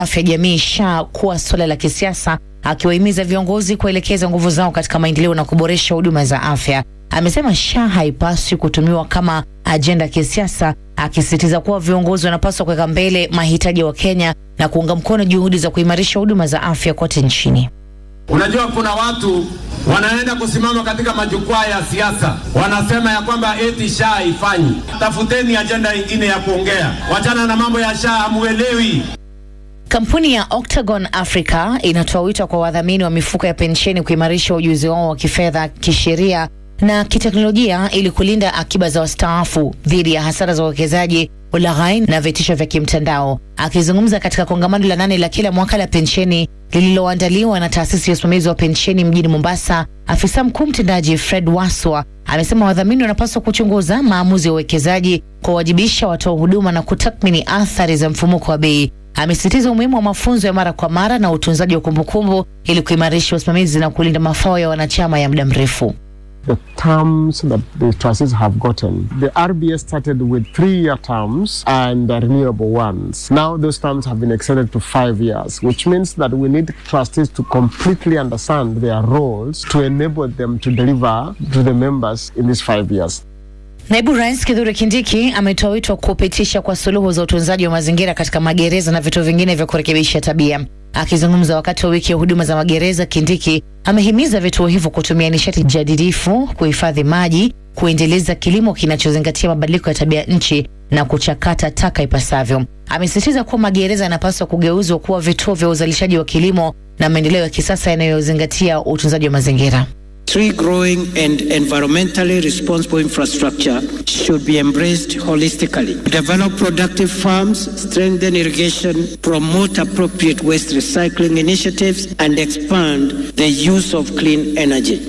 afya jamii SHA kuwa suala la kisiasa, akiwahimiza viongozi kuelekeza nguvu zao katika maendeleo na kuboresha huduma za afya. Amesema SHA haipaswi kutumiwa kama ajenda ya kisiasa, akisisitiza kuwa viongozi wanapaswa kuweka mbele mahitaji ya Wakenya na kuunga mkono juhudi za kuimarisha huduma za afya kote nchini. Unajua, kuna watu wanaenda kusimama katika majukwaa ya siasa, wanasema ya kwamba eti SHA haifanyi. Tafuteni ajenda ingine ya kuongea, wachana na mambo ya SHA, hamuelewi. Kampuni ya Octagon Africa inatoa wito kwa wadhamini wa mifuko ya pensheni kuimarisha ujuzi wao wa kifedha, kisheria na kiteknolojia ili kulinda akiba za wastaafu dhidi ya hasara za uwekezaji, ulaghai na vitisho vya kimtandao. Akizungumza katika kongamano la nane la kila mwaka la pensheni lililoandaliwa na taasisi ya usimamizi wa pensheni mjini Mombasa, afisa mkuu mtendaji Fred Waswa amesema wadhamini wanapaswa kuchunguza maamuzi ya uwekezaji, kuwawajibisha watoa huduma na kutathmini athari za mfumuko wa bei. Amesisitiza umuhimu wa mafunzo ya mara kwa mara na utunzaji wa kumbukumbu ili kuimarisha usimamizi na kulinda mafao ya wanachama ya muda mrefu. the terms that the trustees have gotten. The RBS started with three-year terms and uh, renewable ones. Now those terms have been extended to five years, which means that we need trustees to completely understand their roles to enable them to deliver to the members in these five years. Naibu Rais Kithure Kindiki ametoa wito wa kupitisha kwa suluhu za utunzaji wa mazingira katika magereza na vituo vingine vya kurekebisha tabia. Akizungumza wakati wa wiki ya huduma za magereza, Kindiki amehimiza vituo hivyo kutumia nishati jadidifu, kuhifadhi maji, kuendeleza kilimo kinachozingatia mabadiliko ya tabia nchi na kuchakata taka ipasavyo. Amesisitiza kuwa magereza yanapaswa kugeuzwa kuwa vituo vya uzalishaji wa kilimo na maendeleo ya kisasa yanayozingatia utunzaji wa mazingira. Tree growing and environmentally responsible infrastructure should be embraced holistically. Develop productive farms, strengthen irrigation, promote appropriate waste recycling initiatives, and expand the use of clean energy.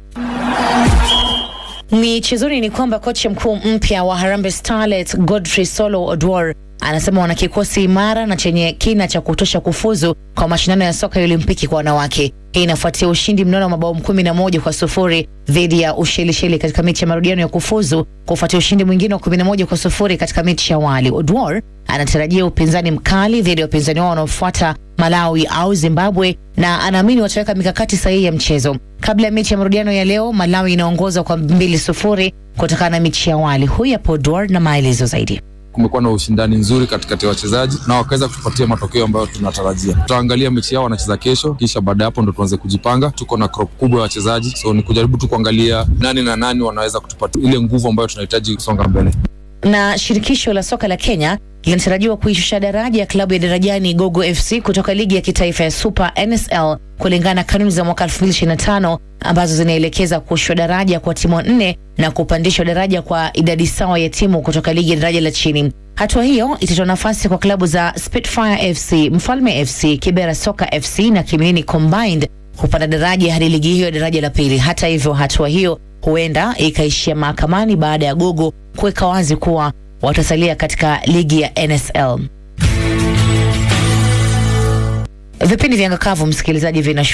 Michezoni ni kwamba kocha mkuu mpya wa Harambee Starlets Godfrey Solo Odwar anasema wana kikosi imara na chenye kina cha kutosha kufuzu kwa mashindano ya soka ya Olimpiki kwa wanawake. Hii inafuatia ushindi mnono wa mabao kumi na moja kwa sufuri dhidi ya Ushelisheli katika mechi ya marudiano ya kufuzu kufuatia ushindi mwingine wa kumi na moja kwa sufuri katika mechi ya awali. Odwar anatarajia upinzani mkali dhidi ya wapinzani wao wanaofuata Malawi au Zimbabwe na anaamini wataweka mikakati sahihi ya mchezo. Kabla ya mechi ya marudiano ya leo, Malawi inaongoza kwa mbili sufuri kutokana na mechi ya awali. Huyu hapo Odwar na maelezo zaidi. kumekuwa na ushindani nzuri katikati ya wachezaji na wakaweza kutupatia matokeo ambayo tunatarajia. Tutaangalia mechi yao wanacheza kesho, kisha baada ya hapo ndo tuanze kujipanga. Tuko na crop kubwa ya wachezaji, so ni kujaribu tu kuangalia nani na nani wanaweza kutupatia ile nguvu ambayo tunahitaji kusonga mbele. na shirikisho la soka la Kenya linatarajiwa kuishusha daraja ya klabu ya Darajani Gogo FC kutoka ligi ya kitaifa ya Super NSL kulingana na kanuni za mwaka 2025 ambazo zinaelekeza kushushwa daraja kwa timu nne na kupandishwa daraja kwa idadi sawa ya timu kutoka ligi ya daraja la chini. Hatua hiyo itatoa nafasi kwa klabu za Spitfire FC, Mfalme FC, Kibera Soka FC na Kiminini Combined kupanda daraja hadi ligi hiyo ya daraja la pili. Hata hivyo, hatua hiyo huenda ikaishia mahakamani baada ya Gogo kuweka wazi kuwa watasalia katika ligi ya NSL. Vipindi vya Ngakavu, msikilizaji, vina